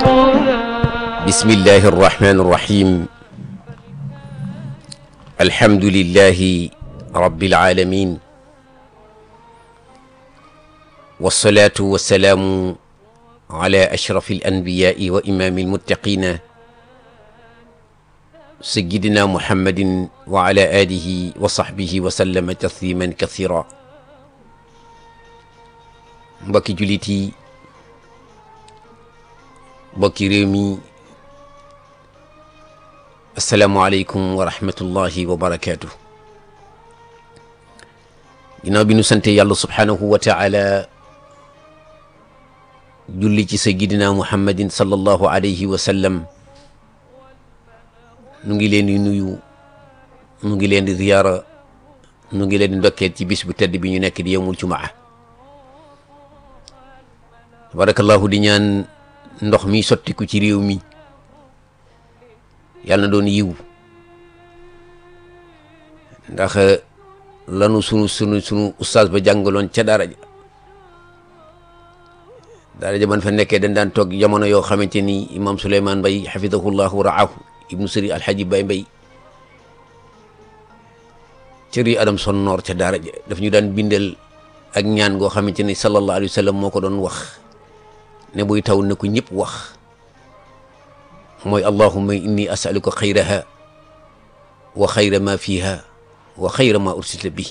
بسم الله الرحمن الرحيم الحمد لله رب العالمين والصلاة والسلام على أشرف الأنبياء وإمام المتقين سيدنا محمد وعلى آله وصحبه وسلم تسليما كثيرا mbokki jullit yi mbokki réew mi asalaamualeykum wa rahmatullahi wa barakaatu ginnaaw bi nu sante yàlla subhaanahu wa taala julli ci sayyidina muhammadin sallallahu alayhi wa sallam nu ngi leen di nuyu nu ngi leen di ziyaara nu ngi leen di ndokkeel ci bis bu tedd bi ñu nekk di yowmul jumaa tabarakallahu di ñaan ndox mi sottiku ci réew mi yàlla na doon yiw ndax lanu sunu sunu sunu ustaas ba jàngaloon ca daara ja daara ja man fa nekkee dañ daan toog jamono yoo xamante ni imam Souleymane Mbay xafidahullahu raahu ibnu sëri alxaaji Bay Mbay cëri adam son noor ca daara ja daf ñu daan bindal ak ñaan goo xamante ni sallallahu alayhi wa sallam moo ko doon wax ne buy taw ne ko ñëpp wax mooy allahumma inni asaluka xayraha wa xayra ma fiha wa xayra ma ursilta bi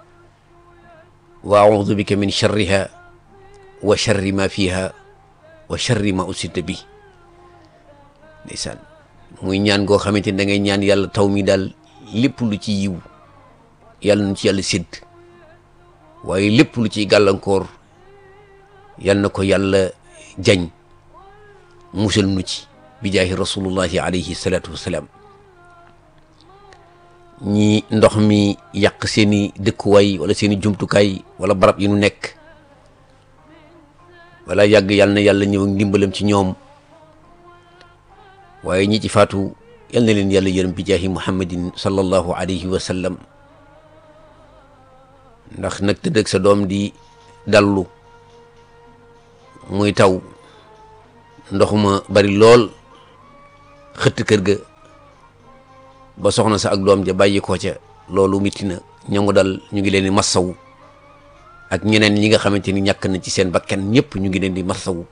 wa audu bika min charriha wa charri ma fiha wa charri ma ursilta bi ndeysaan muy ñaan goo xamante ni da ngay ñaan yàlla taw mi daal lépp lu ci yiw yàlla nu ci yàlla sédd waaye lépp lu ciy gàllankoor yal na ko yàlla jañ musal nu ci bi jaahi rasulullahi alayhi salaatu wasalaam ñi ndox mi yàq seeni dëkkuwaay wala seeni jumtukaay wala barab yi nu nekk wala yàgg yàlla na yàlla ñëw ndimbalam ci ñoom waaye ñi ci faatu yal na leen yàlla yërëm bi jaahi muhammadin sallallahu alayhi wa sallam ndax nag tëdd ak sa doom di dallu muy taw ndox ma bari lool xëtt kër ga ba soxna sa ak doom ja bàyyi ko ca loolu mitti na ñangu dal ñu ngi leen di massawu ak ñeneen ñi nga xamante ni ñàkk na ci seen bakkan ñëpp ñu ngi leen di massawu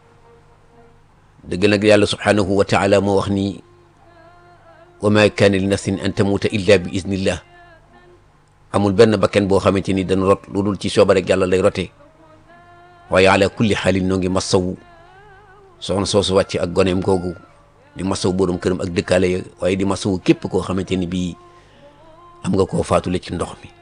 dëgg nag yàlla subhaanahu wa taala moo wax ni wa ma kaana li nafsin an tamuuta illa bi iznillah amul benn bakken boo xamante ni dana rot lu dul ci sooba rek yàlla lay rote waaye ala kulli xaalin noo ngi massawu soxna soosu wàcc ak goneem googu di massawu borom këram ak dëkkaale ya waaye di massawu képp koo xamante ni bii am nga koo faatule ci ndox mi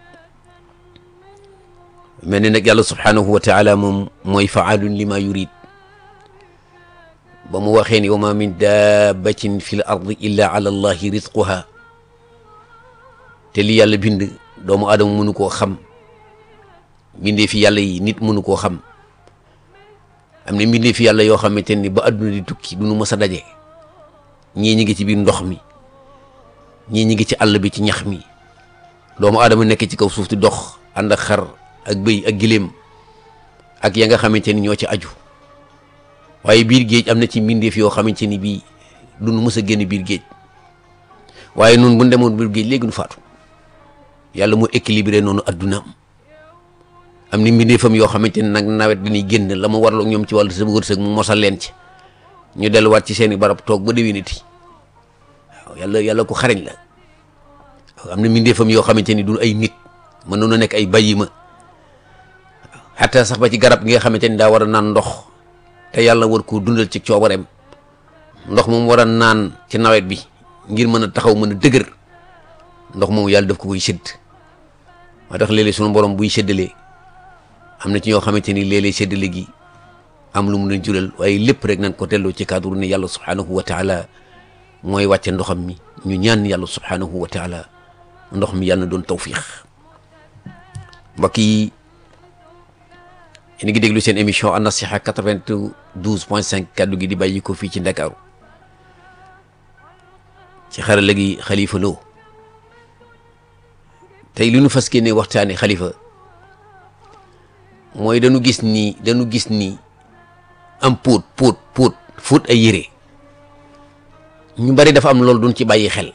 mel ni nag yàlla subhaanahu wa taala moom mooy faalun lima yurid ba mu waxee ni wa ma min dabbatin fi l ardi illa ala allahi rizquha te li yàlla bind doomu aadama mënu koo xam mbindee fi yàlla yi nit mënu koo xam am na mbindee fi yàlla yoo xamante ni ba adduna di tukki du nu mës a daje ñii ñi ngi ci biir ndox mi ñii ñi ngi ci àll bi ci ñax mi doomu aadama nekk ci kaw suuf di dox ànd ak xar ak bëy ak giléem ak ya nga xamante ni ñoo ci aju waaye biir géej am na ci mbindeef yoo xamante ni bii du nu mës a génn biir géej waaye noonu bu ñu demoon biir géej léegi nu faatu yàlla mu équilibré noonu addunaam am ni mbindeefam yoo xamante ni nag nawet dañuy génn la mu warloo ñoom ci wàllu sa wërsëg mu mosal leen ci ñu delluwaat ci seeni barab toog ba déwéniti waaw yàlla yàlla ko xarañ la waaw am na mbindeefam yoo xamante ni du ay nit mën na nekk ay bàyyima xataa sax ba ci garab gi nga xamante ni daa war a naan ndox te yàlla war koo dundal ci coobareem ndox moom war a naan ci nawet bi ngir mën a taxaw mën a dëgër ndox moom yàlla daf ko koy sédd moo tax léeg-léeg sunu borom buy séddalee am na ci ñoo xamante ni léeg-léeg séddale gi am lu mu leen jural waaye lépp rek nañ ko telloo ci cadre ne yàlla subhaanahu wa taala mooy wàcce ndoxam mi ñu ñaan yàlla subhaanahu wa taala ndox mi yàlla na doon tawfiix mbokk yi yéen a ngi déglu seen émission An Nasiha 92 point 5 kaddu gi di bàyyi ko fii ci Ndakaaru ci xarala gi Xalifa Lo tey li ñu fas yéene waxtaane xalifa mooy dañu gis ni dañu gis ni am póot póot póot fóot ay yére ñu bari dafa am loolu duñ ci bàyyi xel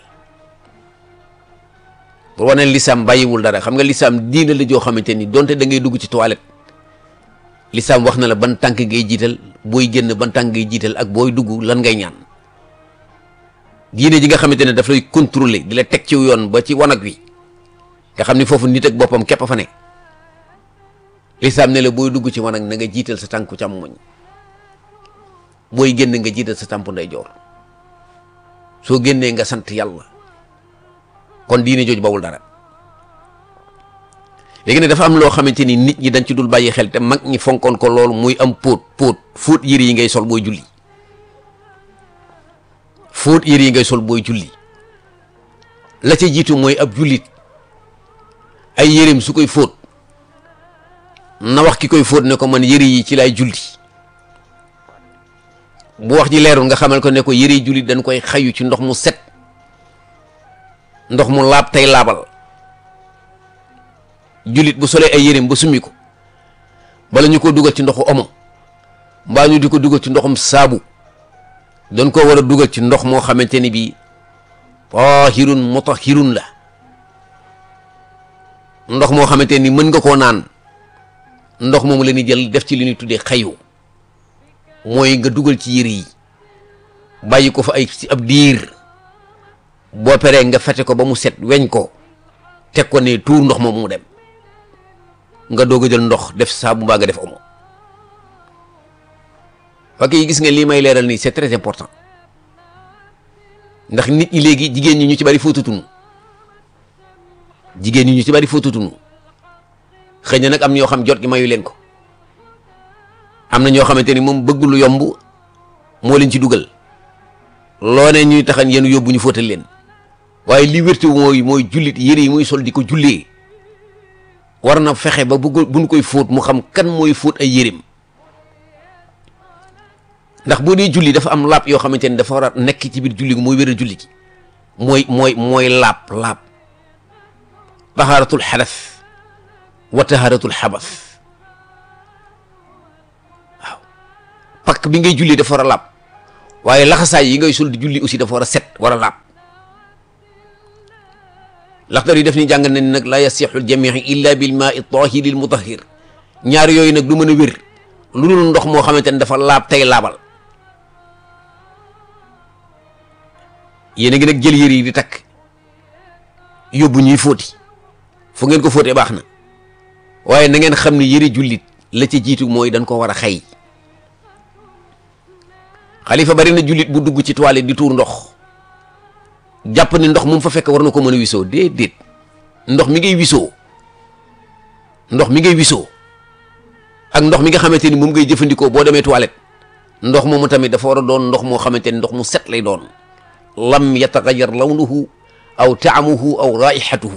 pour wane lislaam bàyyiwul dara xam nga lislaam diina la joo xamante ni donte da ngay dugg ci toilette lislaam wax na la ban tànk ngay jiital booy génn ban tànk ngay jiital ak booy dugg lan ngay ñaan diine ji nga xamante ne daf lay contrôler di la teg ci yoon ba ci wanag wi nga xam ni foofu nit ak boppam képp a fa ne lislaam ne la booy dugg ci wanag na nga jiital sa tànku càmmoñ booy génn nga jiital sa tànku ndeyjoor soo génnee nga sant yàlla kon diine jooju bawul dara léegi ne dafa am loo xamante ni nit ñi dañ ci dul bàyyi xel te mag ñi fonkoon ko loolu muy am póot póot fóot yére yi ngay sol booy julli fóot yére yi ngay sol booy julli la ca jiitu mooy ab jullit ay yéreem su koy fóot na wax ki koy fóot ne ko man yére yi ci laay julli bu wax ji leerul nga xamal ko ne ko yére jullit dañ koy xayu ci ndox mu set ndox mu laab tey laabal jullit bu solee ay yéreem ba summi ko bala ñu ko dugal ci ndoxu omo mbaa ñu di ko dugal ci ndoxum saabu dañ ko war a dugal ci ndox moo xamante ni bii tahirun mutahirun la ndox moo xamante ni mën nga koo naan ndox moomu la ñuy jël def ci li ñuy tuddee xayu mooy nga dugal ci yére yi bàyyi ko fa ay ci ab diir boo peree nga fete ko ba mu set weñ ko teg ko ne tuur ndox moom mu dem nga doog a jël ndox def saabu mbaa nga def omo ok gis nga lii may leeral nii c'est très important ndax nit ñi léegi jigéen ñi ñu ci bari fóotatunu jigéen ñi ñu ci bari fóotatunu xëy na nag am ñoo xam jot gi mayu leen ko am na ñoo xamante ni moom bëgg lu yomb moo leen ci dugal loo ne ñuy taxañ yéen yóbbu ñu fóotal leen waaye li wérte mooy mooy jullit yére yi muy sol di ko jullee war na fexe ba bu buñ koy fóot mu xam kan mooy fóot ay yéreem ndax boo dee julli dafa am laab yoo xamante ni dafa war a nekk ci biir julli gi mooy wéral julli gi mooy mooy mooy laab laab tahaaratul xadas wa tahaaratul xabas waaw pakk bi ngay julli dafa war a laab waaye laxasaay yi ngay sol di julli aussi dafa war a set war a laab laxdar yi def ni jàng na ni nag laa yasixu ljamii illa bil maa i tahiri l mutahir ñaar yooyu nag du mën a wér lu dul ndox moo xamante ne dafa laab tey laabal yéen a ngi nag jël yére yi di takk yóbbu ñuy fóoti fu ngeen ko fóotee baax na waaye na ngeen xam ne yëre jullit la ca jiitu mooy dañ ko war a xay xalifa bari na jullit bu dugg ci toilette di tuur ndox jàpp ni ndox mu fa fekk war na ko mën a wisoo déedéet ndox mi ngay wisoo ndox mi ngay wisoo ak ndox mi nga xamante ni moom ngay jëfandikoo boo demee toilette ndox moomu tamit dafa war a doon ndox moo xamante ni ndox mu set lay doon lam yataxayar lawnuhu aw taamuhu aw raihatuhu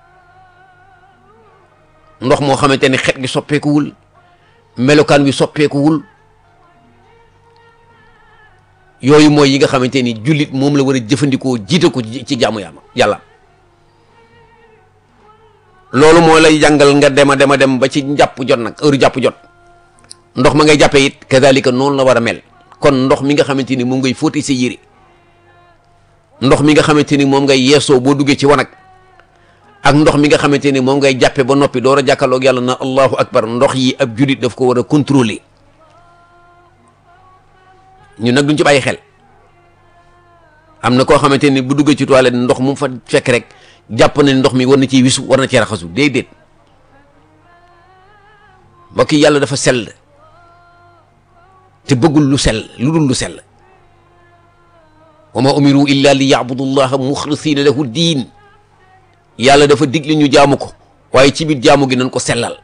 ndox moo xamante ni xet gi soppeekuwul melokaan wi soppeekuwul yooyu mooy yi nga xamante ni jullit moom la war a jëfandikoo jiite ko ci jaamu yàlla yàlla loolu moo lay jàngal nga dem a dem a dem ba ci njàpp jot nag heure jàpp jot ndox ma ngay jàppee it kazalika noonu la war a mel kon ndox mi nga xamante ni moom ngay fóoti sa yére ndox mi nga xamante ni moom ngay yeesoo boo duggee ci wanag ak ndox mi nga xamante ni moom ngay jàppe ba noppi door a jàkkaarloog yàlla na allahu akbar ndox yi ab jullit daf ko war a contrôler ñun nag duñ ci bàyyi xel am na koo xamante ni bu duggee ci toilette ndox mu fa fekk rek jàpp na ndox mi war na ciy wisu war na ci raxasu déedéet mbokk yi yàlla dafa sell te bëggul lu sell lu dul lu sell wa ma umiru illa li yabudu llaha muxlisina lahu diin yàlla dafa digle ñu jaamu ko waaye ci biir jaamu gi nañ ko sellal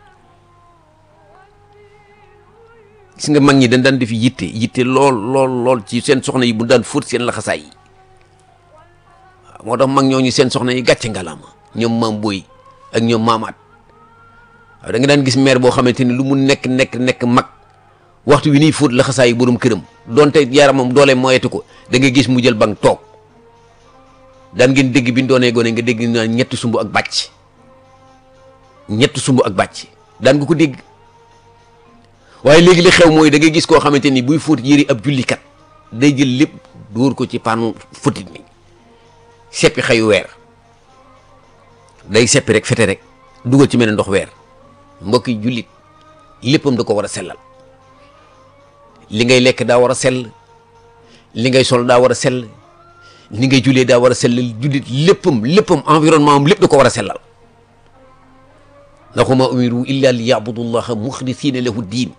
gis nga mag ñi dañ daan def yitte yitte lool lool lool ci seen soxna yi bu daan fóot seen laxasaay yi waaw moo tax mag ñooñu seen soxna yi gàcce ngalaama ñoom maam booy ak ñoom maamaat waaw da nga daan gis maire boo xamante ni lu mu nekk nekk nekk mag waxtu wi nii fóot laxasaay yi borom këram donte yaramam doole moyetu ko da nga gis mu jël bang toog daan ngeen dégg bi ñu doonee gone nga dégg naa ñetti sumb ak bàcc ñetti sumb ak bàcc daan nga ko dégg waaye léegi li xew mooy da ngay gis koo xamante ni buy fóot yëri ab jullikat day jël lépp dóor ko ci paanu futit mi seppi xayu weer day seppi rek fete rek dugal ci mel ne ndox weer mbokki jullit léppam da ko war a sellal li ngay lekk daa war a sell li ngay sol daa war a sell li ngay jullee daa war a sellal jullit léppam léppam environnement am lépp da ko war a sellal ndax wa maa umiru illa li yabudu llaha muxlisina lahu diin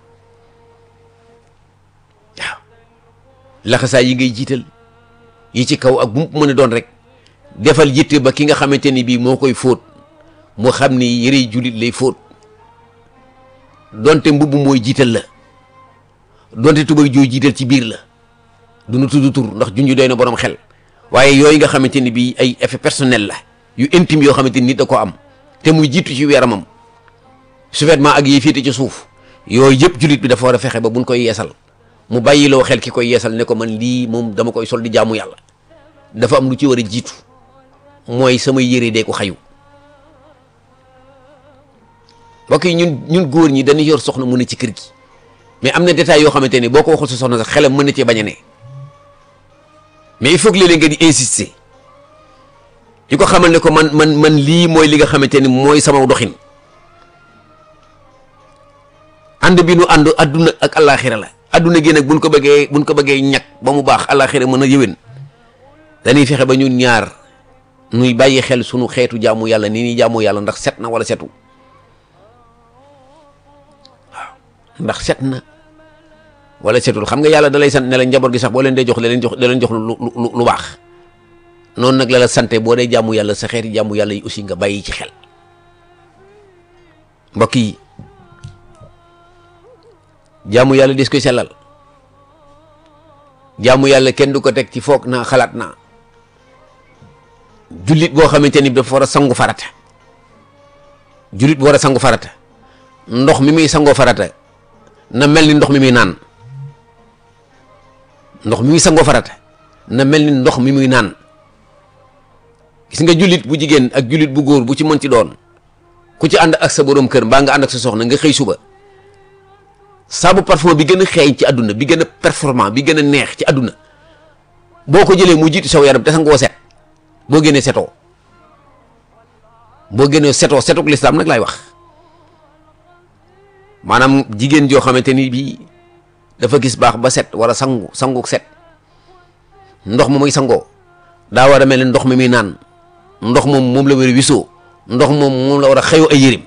waaw laxasaay yi ngay jiital yi ci kaw ak bu mu mën a doon rek defal yitte ba ki nga xamante ni bii moo koy fóot moo xam ni yërey jullit lay fóot donte mbubb mooy jiital la donte tubay jooy jiital ci biir la du nu tudd tur ndax junj doy na borom xel waaye yooyu nga xamante ni bii ay effet personnel la yu intime yoo xamante ni nit da ko am te muy jiitu ci yaramam sous-vêtement ak yi féete ci suuf yooyu yëpp jullit bi dafa war a fexe ba buñ koy yeesal mu bàyyiloo xel ki koy yeesal ne ko man lii moom dama koy sol di jaamu yàlla dafa am lu ci war a jiitu mooy samay yére dee ko xayu mbokk yi ñun ñun góor ñi dañuy yor soxna mu ne ci kër gi mais am na détails yoo xamante ni boo ko waxul sa soxna sax xelam mën na cee bañ a ne mais il faut que léeg-léeg nga di insister di ko xamal ne ko man man man lii mooy li nga xamante ni mooy sama doxin ànd bi nu ànd adduna ak àllaaxira la adduna gi nag buñ ko bëggee buñ ko bëggee ñàkk ba mu baax àllaaxira mën a yëwén dañuy fexe ba ñun ñaar nuy bàyyi xel sunu xeetu jaamu yàlla ni ñuy jaamu yàlla ndax set na wala setu waaw ndax set na wala setul xam nga yàlla da lay sant ne la njaboot gi sax boo leen dee jox da leen jox da leen jox lu lu lu baax noonu nag la la sante boo dee jaamu yàlla sa xeeti jaamu yàlla yi aussi nga bàyyi ci xel mbokk yi jaamu yàlla des koy sellal jaamu yàlla kenn du ko teg ci foog naa xalaat naa jullit boo xamante ni dafa war a sangu farata jullit bu war a sangu farata ndox mi muy sangoo farata na mel ni ndox mi muy naan ndox mi muy sangoo farata na mel ni ndox mi muy naan gis nga jullit bu jigéen ak jullit bu góor bu ci mën ci doon ku ci ànd ak sa borom kër mbaa nga ànd ak sa soxna nga xëy suba saabu parfum bi gën a xeeñ ci àdduna bi gën a performant bi gën a neex ci àdduna boo ko jëlee mu jiitu saw yaram te sangoo set boo génnee setoo boo génnee setoo setuk lislaam nag laay wax maanaam jigéen joo xamante ni bii dafa gis baax ba set wala sangu sangu set ndox ma muy sangoo daa war a mel ni ndox mi muy naan ndox moom moom la war a wisoo ndox moom moom la war a xëyoo ay yërim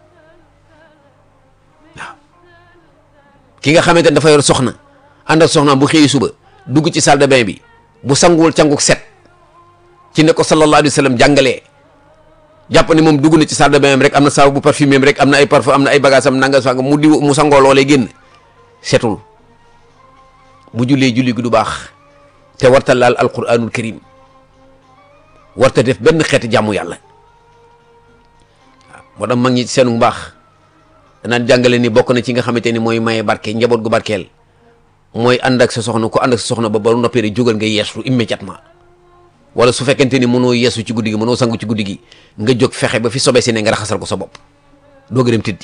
waaw ki nga xamante ne dafa yor soxna ànd ak soxnaam bu xëyee suba dugg ci salle de bain bi bu sanguwul canguk set ci ne ko sallallahu alayhi wa sallam jàngalee jàpp ne moom dugg na ci salle de bain rek am na saabu bu parfumé rek am na ay parfum am na ay bagages am nanga sang mu di mu sangoo loolee génn setul bu jullee julli gi du baax te warta laal alquranul karim warta def benn xeeti jàmmu yàlla waaw moo tax mag ñi seenu mbaax danaan jàngale ni bokk na ci nga xamante ni mooy maye barke njaboot gu barkeel mooy ànd ak sa soxna ku ànd ak sa soxna ba ba noppee rek jógal nga yeesu immédiatement wala su fekkente ni mënoo yeesu ci guddi gi mënoo sangu ci guddi gi nga jóg fexe ba fi sobe si ne nga raxasal ko sa bopp doo gërëm tëddi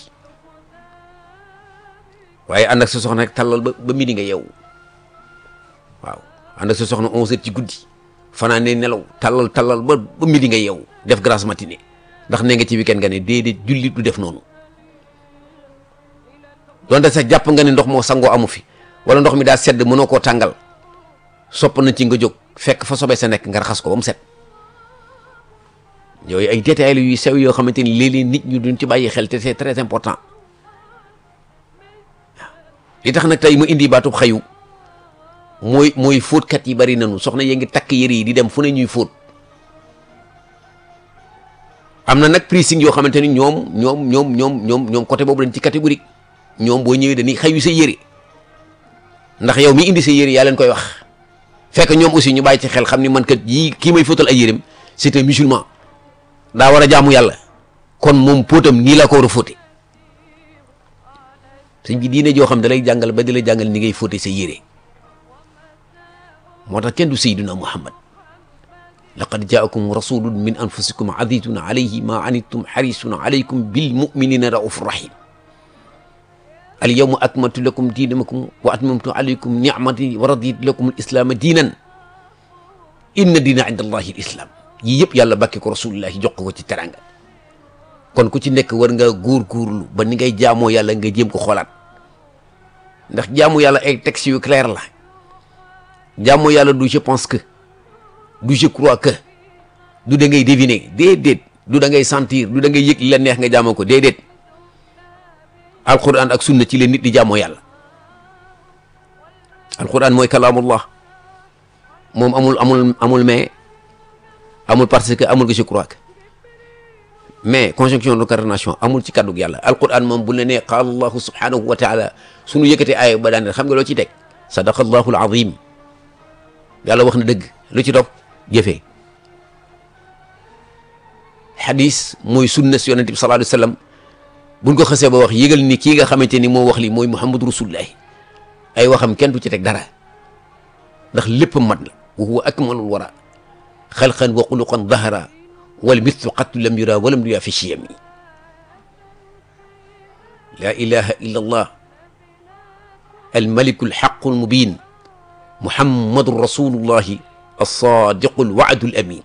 waaye ànd ak sa soxna rek tallal ba ba midi nga yeewu waaw ànd ak sa soxna onze heures ci guddi fanaan ne nelaw tallal tallal ba ba midi nga yeewu def grasse matinée ndax nee nga ci weekend nga ne déedéet jullit du def noonu donte sax jàpp nga ne ndox moo sangoo amu fi wala ndox mi daa sedd mënoo koo tàngal sopp na ci nga jóg fekk fa sobe sa nekk nga raxas ko ba mu set yooyu ay détails yu sew yoo xamante ni léeg-léeg nit ñu duñ ci bàyyi xel te c'est très important li tax nag tey mu indi baatub xayu mooy mooy fóotkat yi bari nañu soxna yee ngi takk yëre yi di dem fu ne ñuy fóot am na nag pricing yoo xamante ni ñoom ñoom ñoom ñoom ñoom ñoom côté boobu dañ ci catégorique ñoom boo ñëwee dañuy xayu sa yëre ndax yow mi indi sa yëre yaa leen koy wax fekk ñoom aussi ñu bàyyi ci xel xam ni man kat yii kii may fóotal ay yëreem c'est un musulman daa war a jaamu yàlla kon moom póotam nii la ko war a fóote sëñ bi diine joo xam da lay jàngal ba di la jàngal ni ngay fóote sa yére moo tax kenn du sayyiduna muhammad laqad jaakum rasulun min anfusikum azizun alayhi ma anittum harisun alaykum bil muminina raufur rahim al yawma akmaltu lakum diinakum wa atmamtu alaykum ni'mati wa raditu lakum al islaama diinan inna diina inda allahi al islam yii yëpp yàlla bàkke ko rasulullahi jox ko ci teranga kon ku ci nekk war nga góor-góorlu ba ni ngay jaamoo yàlla nga jéem ko xoolaat ndax jaamu yàlla ay textes yu clair la jaamu yàlla du je pense que du je crois que du da ngay deviner déedéet du da ngay sentir du da ngay yëg li la neex nga jaamoo ko déedéet alquran ak sunna ci leen nit di jaamoo yàlla alquran mooy kalaamullah moom amul amul amul mais amul parce que amul que je crois que mais conjonction d'incarnation amul ci kàddug yàlla alquran moom bu la nee qaala allahu subhanahu wa taala suñu yëkkatee aaya ba daan xam nga loo ciy teg sadaqa allahu alazim yàlla wax na dëgg lu ci topp jëfee xadis mooy sunna si yonente bi sallallahu alayhi wa sallam buñ ko xasee ba wax yëgal ni kii nga xamante ni moo wax li mooy muhammadu rasulullahi ay waxam kenn du ci teg dara ndax lépp mat la wa huwa akmalul wara xalqan wa xuluqan dahara wal mithlu qattu lam yura walam yuya fi chiyami laa ilaha illa allah almaliku alxaqu almubin muhammadu rasulullahi alsadiqu alwaadu alamin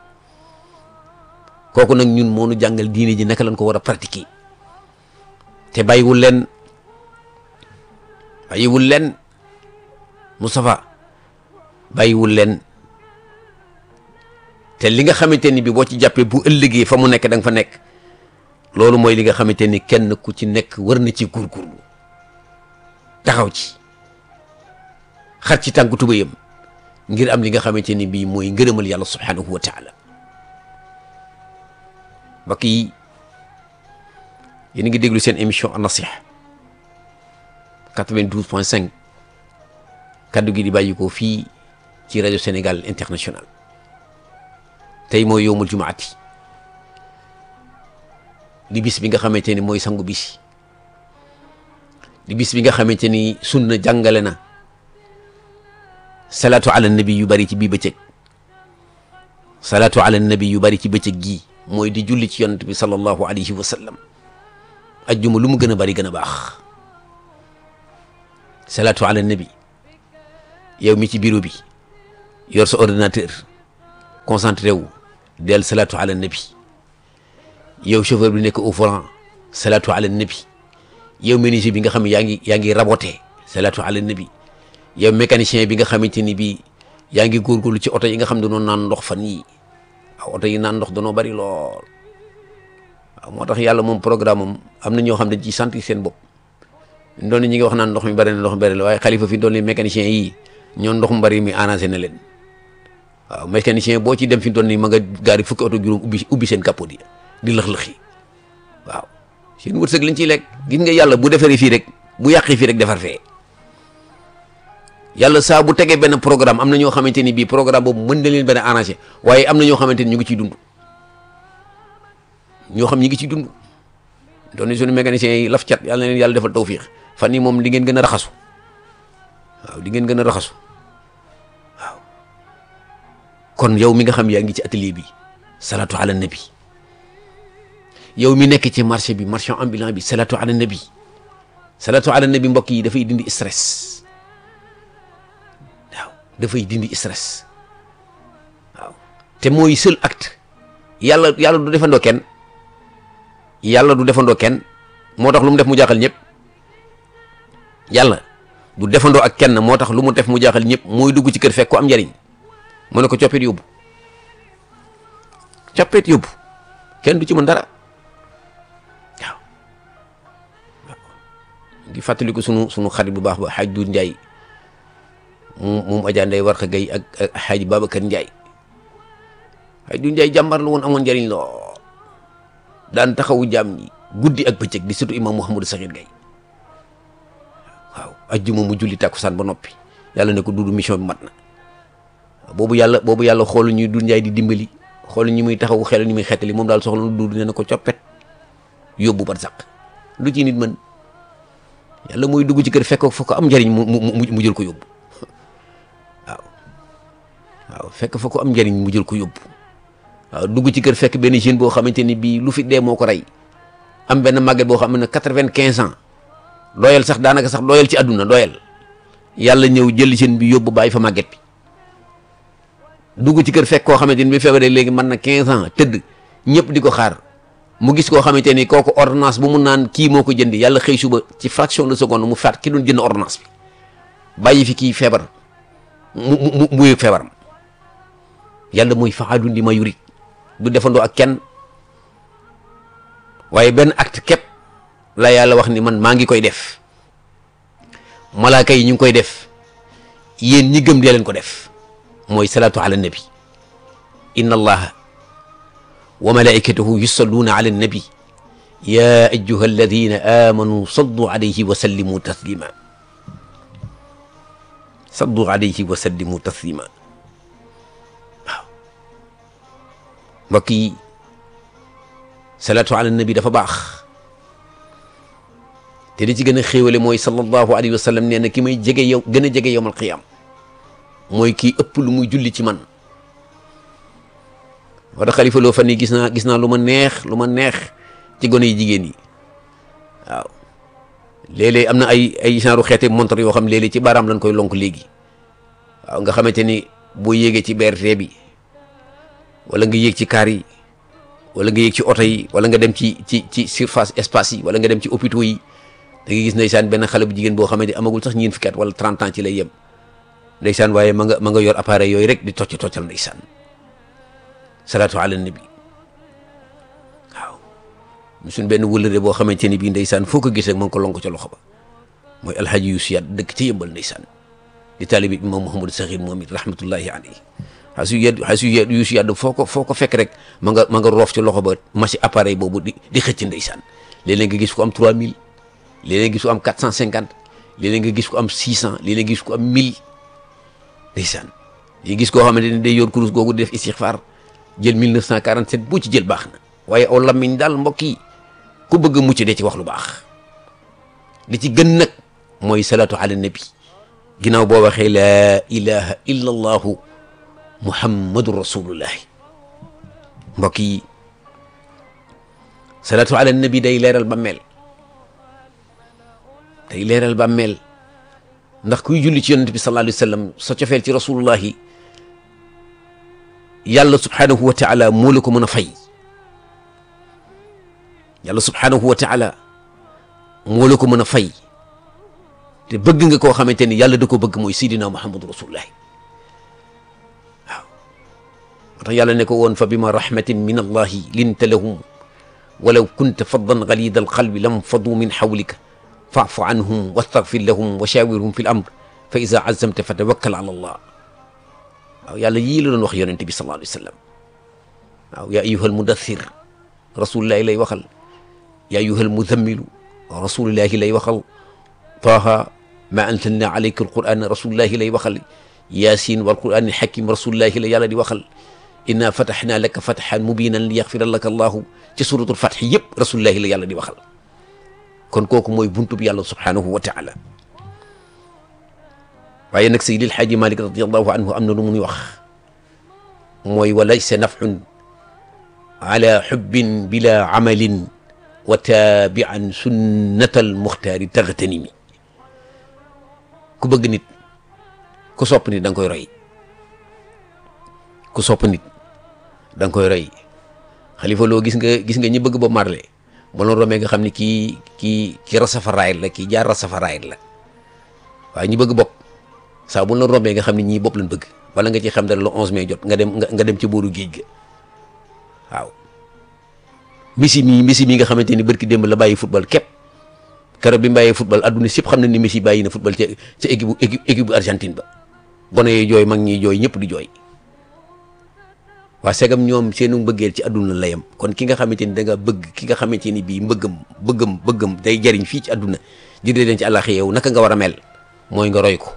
kooku nag ñun moo nu jàngal diine ji naka lañ ko war a pratiquer te bàyyiwul leen bàyyiwul leen Moustapha bàyyiwul leen te li nga xamante ni bi boo ci jàppee bu ëllëgee fa mu nekk da nga fa nekk loolu mooy li nga xamante ni kenn ku ci nekk war na ci góorgóorlu taxaw ci xar ci tànku tubayam ngir am li nga xamante ni bii mooy ngërëmal yàlla subhanahu wa taala mbokk yi yéen a ngi déglu seen émission an-nasiha 92 point 5 kaddu gi di bàyyi ko fii ci rajo Sénégal international tey mooy yowmul jumaati di bis bi nga xamante ni mooy sangu bis di bis bi nga xamante ni sunna jàngale na salaatu ala nabi yu bari ci bii bëccëg salaatu ala nabi yu bari ci bëccëg gii mooy di julli ci yonent bi sallallahu alayhi wa sallam ajjuma lu mu gën a bari gën a baax salaatu ala nabi yow mi ci bureau bi yor sa ordinateur concentré wu del salaatu ala nabi yow chauffeur bi nekk au volant salaatu ala nabi yow menuisier bi nga xam ne yaa ngi yaa ngi raboté salaatu ala nabi yow mécanicien bi nga xamante ni bii yaa ngi góorgóorlu ci oto yi nga xam ne dañoo naan ndox fan yii waaw oto yi naan ndox dañoo bari lool waaw moo tax yàlla moom programme am am na ñoo xam ne ci sentir seen bopp doon ñi ngi wax naan ndox mi bari na ndox mi bari la waaye xalifa fi doon li mécanicien yi ñoo ndox mu bari mi arrangé na leen waaw mécanicien boo ci dem fi doon ni ma nga gaari fukki oto juróom ubbi ubbi seen capot yi di lëx-lëxi waaw seen wërsëg lañ ciy lekk gis nga yàlla bu defaree fii rek bu yàqee fii rek defar fee yàlla saa bu tegee benn programme am na ñoo xamante ni bii programme boobu mën na leen benn arrangé waaye am na ñoo xamante ni ñu ngi ciy dund ñoo xam ñi ngi ciy dund doon suñu mécaniciens yi laf cat yàlla na leen yàlla defal tawfiix fan yi moom di ngeen gën a raxasu waaw di ngeen gën a raxasu waaw kon yow mi nga xam yaa ngi ci atelier bi salatu ala nabi yow mi nekk ci marché bi marchand ambulant bi salatu ala nabi salatu ala nabi mbokk yi dafay dindi stress waaw dafay dindi stress waaw te mooy seul acte yàlla yàlla du defandoo kenn yàlla du defandoo kenn moo tax lu mu def mu jaaxal ñëpp yàlla du defandoo ak kenn moo tax lu mu def mu jaaxal ñëpp mooy dugg ci kër fekk ko am njariñ mu ne ko coppet yóbbu coppet yóbbu kenn du ci mën dara waaw waaw di fàttali ko sunu sunu xarit bu baax ba xaaj du Njaay moom moom Adja Ndeye Warxa Gay ak ak xaaj Babacar Njaay xaaj du Njaay jàmbar la woon amoon njariñ loo daan taxawu jaam ñi guddi ak bëccëg di surtout imam Mouhamadou Sakhir Gaye waaw ajjuma mu julli tàkkusaan ba noppi yàlla ne ko duudu mission bi mat na boobu yàlla boobu yàlla xoolu ñuy du njaay di dimbali xoolu ñu muy taxawu xel ñu muy xettali moom daal soxla lu duudu ne na ko coppet yóbbu ba saq lu ci nit mën yàlla mooy dugg ci kër fekk fa ko am njariñ mu mu mu jël ko yóbbu waaw waaw fekk fa ko am njariñ mu jël ko yóbbu waaw dugg ci kër fekk benn jeune boo xamante ni bii lu fi dee moo ko rey am benn màgget boo xam ne quatre-vingt-quinze ans doyal sax daanaka sax doyal ci àdduna doyal yàlla ñëw jël seen bi yóbbu bàyyi fa màgget bi dugg ci kër fekk koo xamante ni bi feebaree léegi mën na 15 ans tëdd ñëpp di ko xaar mu gis koo xamante ni kooku ordonnance bu mu naan kii moo ko jëndi yàlla xëy suba ci fraction de seconde mu faat ki doon jënd ordonnance bi bàyyi fi kii feebar mu mu mu yëg feebaram yàlla mooy fa'aalun limaa yuriid du defandoo ak kenn waaye benn acte képp la yàlla wax ni man maa ngi koy def malaaka yi ñu ngi koy def yéen ñi gëm dee leen ko def mooy salaatu ala nabi inna allaha wa malaikatahu yusalluuna ala nabi ya ayyuha alladina amanu sallu alayhi wa sallimu taslima sallu alayhi wa sallimu taslima waaw mbokk yi salaatu ala nabi dafa baax te li ci gën a xéewale mooy sallallahu alayhi wa sallam nee na ki may jege yow gën a jege yowmal qiyaam mooy kii ëpp lu muy julli ci man wala xalifa loo fan yi gis naa gis naa lu ma neex lu ma neex ci gone yi jigéen yi waaw léeg-léeg am na ay ay genre xeete montre yoo xam léeg-léeg ci baaraam lañ koy lonk léegi waaw nga xamante ni boo yéegee ci BRT bi wala nga yéeg ci kaar yi wala nga yéeg ci oto yi wala nga dem ci ci ci surface espace yi wala nga dem ci hôpitaux yi da ngay gis ndeysaan benn xale bu jigéen boo xamante amagul sax ñeent fukki at wala 30 ans ci lay yem ndeysaan waaye ma nga ma nga yor appareil yooyu rek di tocc toccal ndeysaan salaatu ala nabi waaw suñ benn wëllëre boo xamante ni bii ndeysaan foo ko gis rek ma ngi ko lonk ca loxo ba mooy alhaji Yuusu Yaat dëkk ci yëmbal ndeysaan di taalibi imam Mouhamadou Sakhir moom it rahmatullahi alayhi xasu yet xasu yet Yuusu Yaat foo ko foo ko fekk rek ma nga ma nga roof ci loxo ba machine appareil boobu di di xëcc ndeysaan léeg-léeg nga gis ko am 3000 léeg-léeg nga gis ko am 450 léeg-léeg nga gis ko am 600 léeg-léeg nga gis ko am 1000 ndeysaan yi gis koo xamante ni day yor kurus googu di def istixfaar jël 1947 bu ci jël baax na waaye aw lamiñ daal mbokk yi ku bëgg a mucc de ci wax lu baax li ci gën nag mooy salaatu ala nabi ginnaaw boo waxee laa ilaha illa allahu muhammadu rasulullahi mbokk yi salaatu ala nabi day leeral bàmmeel day leeral bàmmeel ndax kuy julli ci yonent bi sallallahu alayhi wa sallam sa cofeel ci rasulullahi yàlla subhanahu wa taala moo la ko mën a fay yàlla subhanahu wa taala moo la ko mën a fay te bëgg nga koo xamante ni yàlla da ko bëgg mooy sidina muhammadu rasulullahi waaw moo tax yàlla ne ko woon fa bima rahmatin min allahi linta lahum walaw kunta faddan galida alqalbi lam fadu min hawlika faafu anhum wastaghfir lahum wa shawirhum fi l amr fa ida azamta fa tawakkal ala allah waaw yàlla yii la doon wax yonente bi sallallahu alayhi wa sallam waaw yaa ayyuhal mudaththir rasulillahi lay waxal yaa ayyuhal muzammilu rasulillahi lay waxal taaha ma anzalna alayka alqur'ana rasulillahi lay waxal yaasin wal qur'ani hakim rasulillahi la yàlla di waxal inna fatahnaa laka fathan mubinan li yaxfira laka allahu ci suratul fath yëpp rasulillahi la yàlla di waxal kon kooku mooy buntub yàlla subhanahu wa taala waaye nag Seydil Xaaji Malik radiallahu anhu am na lu muy wax mooy wa laysa nafun ala xubbin bila amalin wa taabian sunnatal muxtaari taxtanimi ku bëgg nit ku sopp nit da nga koy roy ku sopp nit da nga koy roy xalifa loo gis nga gis nga ñi bëgg ba marle ba loon romee nga xam ne kii kii kii rasafaraayit la kii jaar rasafaraayit la waaye ñi bëgg bopp saa bu la rombee nga xam ne ñii bopp lañ bëgg wala nga ci xam dara le 11 mai jot nga dem nga dem ci booru géej ga waaw Messi mii Messi mii nga xamante ni barki démb la bàyyi football képp keroog bi mu bàyyee football adduna sépp xam na ni Messi bàyyi na football ca ca équipe équipe équipe bu Argentine ba gone yi jooy mag ñi jooy ñëpp di jooy waa segam ñoom seenu mbëggeel ci adduna la yem kon ki nga xamante ni da nga bëgg ki nga xamante ni bii mbëggam bëggam bëggam day jariñ fii ci adduna jëndee leen ci àllaxi yow naka nga war a mel mooy nga roy ko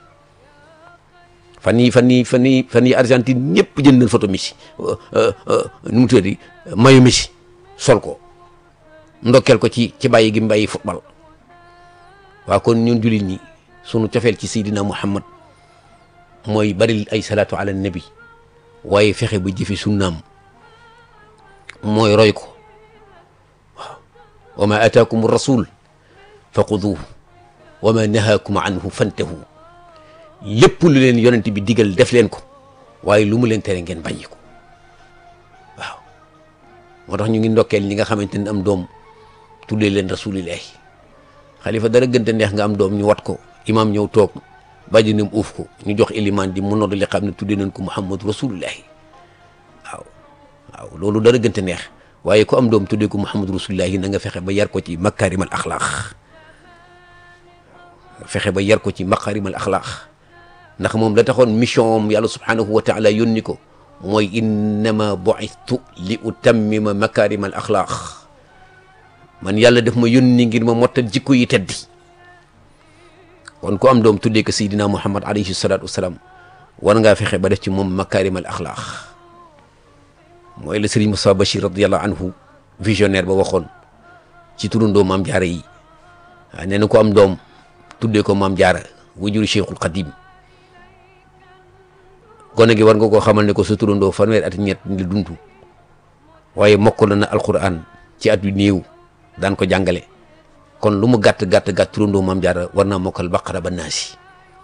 fan yii fan yii fan yii fan yii Argentine ñëpp jënd nañ photo Messi nu mu tuddati mayu Messi sol ko ndokkeel ko ci ci bàyyi gi mu bàyyi football waaw kon ñun jullit ñi sunu cofeel ci Seydina Muhammad mooy bari ay salaatu ala nabi waaye fexe ba jëfe sunnaam mooy roy ko waaw wa ma ataakum rasul fa xuduuhu wa ma nahaakum anhu fantahu lépp lu leen yonent bi digal def leen ko waaye lu mu leen tere ngeen bàyyi ko waaw moo tax ñu ngi ndokkeel ñi nga xamante ne am doom tuddee leen rasulillahi xalifa dara gënte neex nga am doom ñu wat ko imaam ñëw toog bàjjinam uuf ko ñu jox ilimaan di mu nodd li xam ne tuddee nañ ko muhammadu rasulullahi waaw waaw loolu dara gënte neex waaye ku am doom tuddee ko muhammadu rasulullahi na nga fexe ba yar ko ci makaarimal axlaax fexe ba yar ko ci makaarimal axlaax ndax moom la taxoon mission am yàlla subhanahu wa taala yónni ko mooy innama bu'istu li utammima makaarimal axlaax man yàlla def ma yónni ngir ma mottal jikko yi teddi kon ku am doom tuddee ko Seydina Muhammad alayhi salaatu wasalaam war ngaa fexe ba def ci moom makaarimal axlaax mooy la Sëriñ Moussa Bachir radiyallahu anhu visionnaire ba waxoon ci turandoo maam jaara yi waaw nee na ko am doom tuddee ko maam jaara wujuru Cheikhul Qadim gone gi war nga koo xamal ne ko sa turandoo fanweer at ñett la dund waaye mokkal na alquran ci at yu néew daan ko jàngale kon lu mu gàtt gàtt gàtt turandoo maam jaara war naa mokkal baqara ba naasi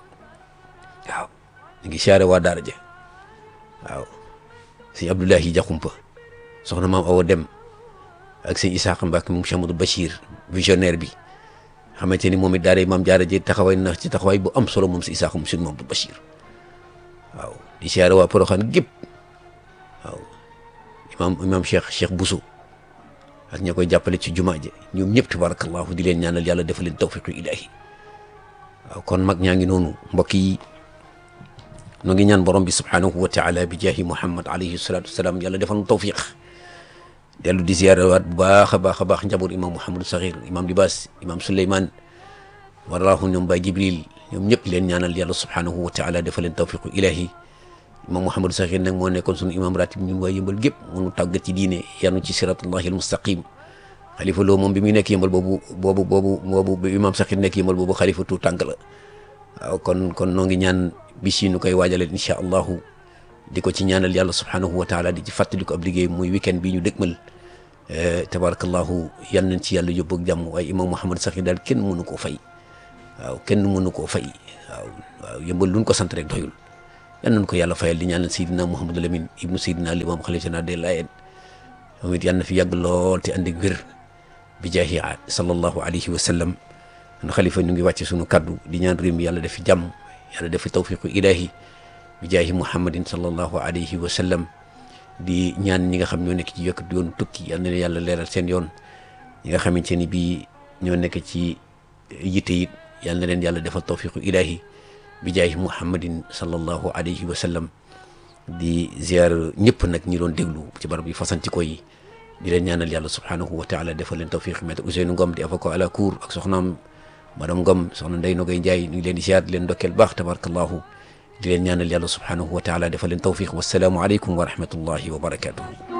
waaw ñu ngi siyaare waa daara ja waaw sëñ Abdoulahi Jaxumpa soxna maam Awa Dem ak sëñ Isaaqa Mbàkke moom Cheikh Amadou Bachir visionnaire bi xamante ni moom it daara maam jaara ji taxawaay na ci taxawaay bu am solo moom si Isaaqa moom sëñ Mamadou Bachir waaw di siyaare waa Poroxaan gépp waaw imaam imaam Cheikh Cheikh Bousso ak ña koy jàppale ci jumaa ji ñoom ñëpp tabarakallahu di leen ñaanal yàlla defal leen tawfiqu ilahi waaw kon mag ñaa ngi noonu mbokk yi nu ngi ñaan borom bi subhanahu wa taala bi jaahi muhammad alayhi salatu wasalaam yàlla defal nu tawfiq dellu di ziyaare waat bu baax a baax a baax njaboot imam Mouhamadou Sakhir imam Libaas imam Souleymane waraahu ñoom Baay Jibril ñoom ñëpp leen ñaanal yàlla subhanahu wa taala defal leen tawfiqu ilahi imam Mouhamadou Sakhir nag moo nekkoon sunu imam ratib ñun waa yëmbal gépp munu tàggat ci diine yanu ci siratullahi almustaqim xalifa loo moom bi muy nekk yëmbal boobu boobu boobu boobu bi imam Sakhir nekk yëmbal boobu xalifa tu tànk la waaw kon kon noo ngi ñaan bis yi nu koy waajaleen incha allahu di ko ci ñaanal yàlla subhanahu wa taala di ci fàttali ko ab liggéey muy weekend bi ñu dëgmal tabarakallahu yal nañ ci yàlla yóbbu ak jàmm waaye imam Mouhamadou Sakhir daal kenn mënu koo fay waaw kenn mënu koo fay waaw waaw yëmbal luñ ko sant rek doyul yal nañ ko yàlla fayal di ñaanal Seydina Mouhamadou Lamine ibnu Seydina Limam xalifa général des Layènes moom it yal na fi yàgg lool te ànd ak wér bi jaahi sallallahu alayhi wa sallam kon xalifa ñu ngi wàcce sunu kaddu di ñaan réew mi yàlla def fi jàmm yàlla def fi tawfiqu ilahi bi jaahi muhammadin sallallahu alayhi wa sallam di ñaan ñi nga xam ñoo nekk ci yokk yoon tukki yal na leen yàlla leeral seen yoon ñi nga xamante ni bii ñoo nekk ci yitte it yal na leen yàlla defal tawfiqu ilahi bi jaahi muhammadin sallallahu alayhi wa sallam di ziar ñëpp nag ñi doon déglu ci barab yi fasanti ko yi di leen ñaanal yàlla subhanahu wa taala defal leen tawfiq maître Ousseynou Ngom di avocat à la cour ak soxnaam madame Ngom soxna Ndeye Nogay Ndiaye ñu ngi leen di ziar di leen ndokkeel baax tabarakallahu di leen ñaanal yàlla subhanahu wa taala defal leen tawfiq wasalaamu aleykum wa rahmatullahi wa barakatuhu